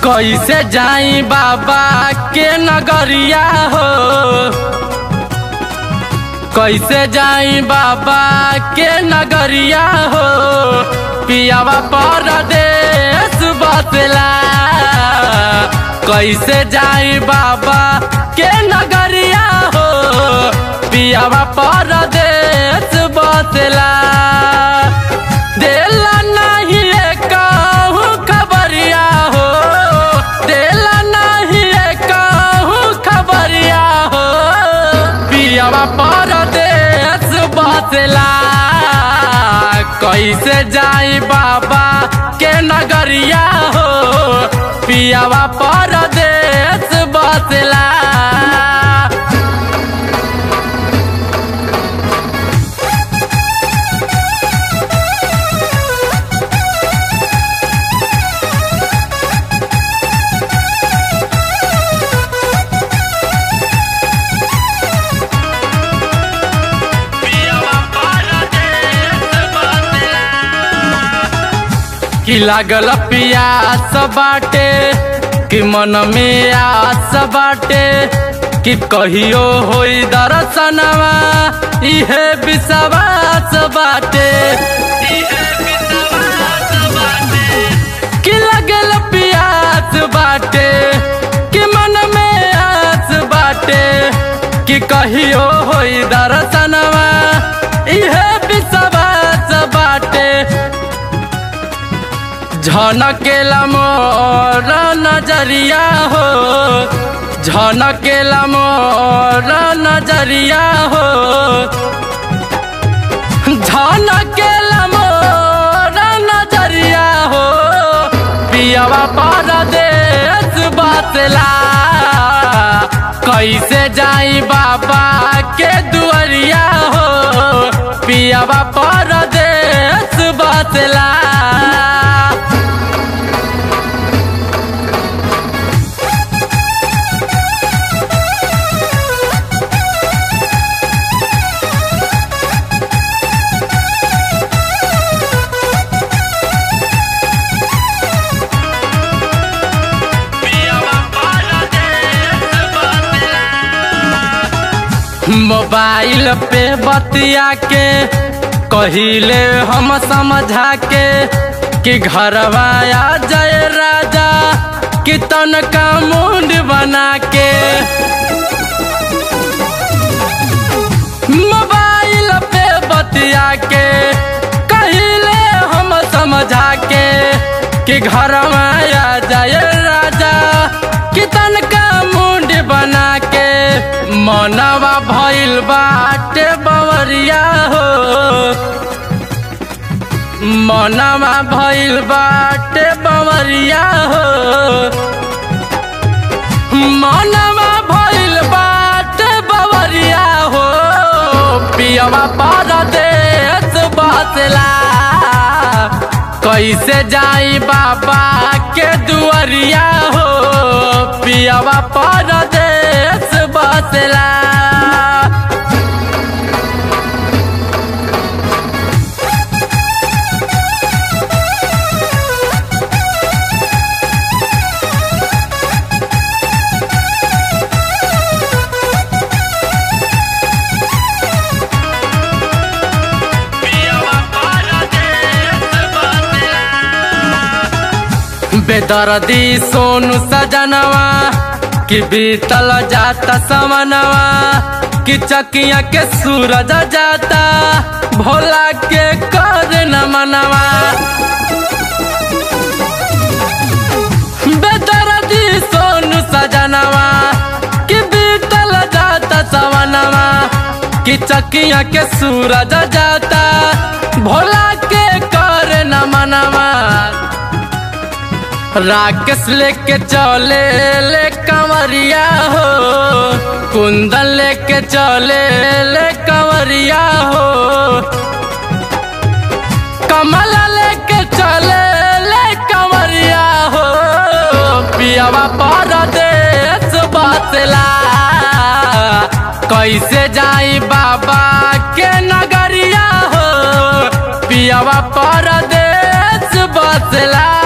कैसे जाई बाबा के नगरिया हो कैसे जाई बाबा के नगरिया हो पियावा परदेश बसला कैसे जाई बाबा के नगरिया हो पियावा परदेश बसला देला नहीं कहूँ खबरिया हो देला नहीं कहूँ खबरिया हो पियावा परदेश बसला कैसे जाई बाबा के नगरिया हो पियावा परदेश बसला कि लागल पियास बाटे कि मन में आस बाटे कि कहियो होई दर्शनवा इहे विश्वास बाटे कि लागल पियास बाटे कि मन में आस बाटे कि कहियो होई दर्शनवा इहे विश्वास बाटे झनकेला मोर नजरिया हो झनकेला मोर नजरिया हो झनकेला मोर नजरिया हो पियावा परदेश बसला कैसे जाई बाबा के दुआरिया हो पियावा परदेश बसला मोबाइल पे बतिया के कहिले हम समझा के कि घरवा आ जाए राजा कि तनका मुंड बना के मोबाइल पे बतिया के कहिले हम समझा के कि घरवा आ जाए राजा कि तनका मुंड बना के मनवा भइल बाटे बवरिया हो मनवा भइल बाटे बवरिया हो मनवा भइल बाटे बवरिया हो पियवा परदेश बसला कैसे जाई बाबा के दुआरिया हो पियवा परदेश बसला बेदर्दी सोनू सजनवा कि बीतल जाता समनवा कि चकिया के सूरज जाता भोला के कर न मनवा बेदर्दी सोनू सजनवा कि बीतल जाता समनवा कि चकिया के सूरज जाता भोला के कर न मनवा राकेश लेके चले ले कंवरिया हो कुंदन लेके चले ले कंवरिया हो कमल लेके चले ले कंवरिया हो पियावा परदेश बसला कैसे जाई बाबा के नगरिया हो पियावा परदेश बसला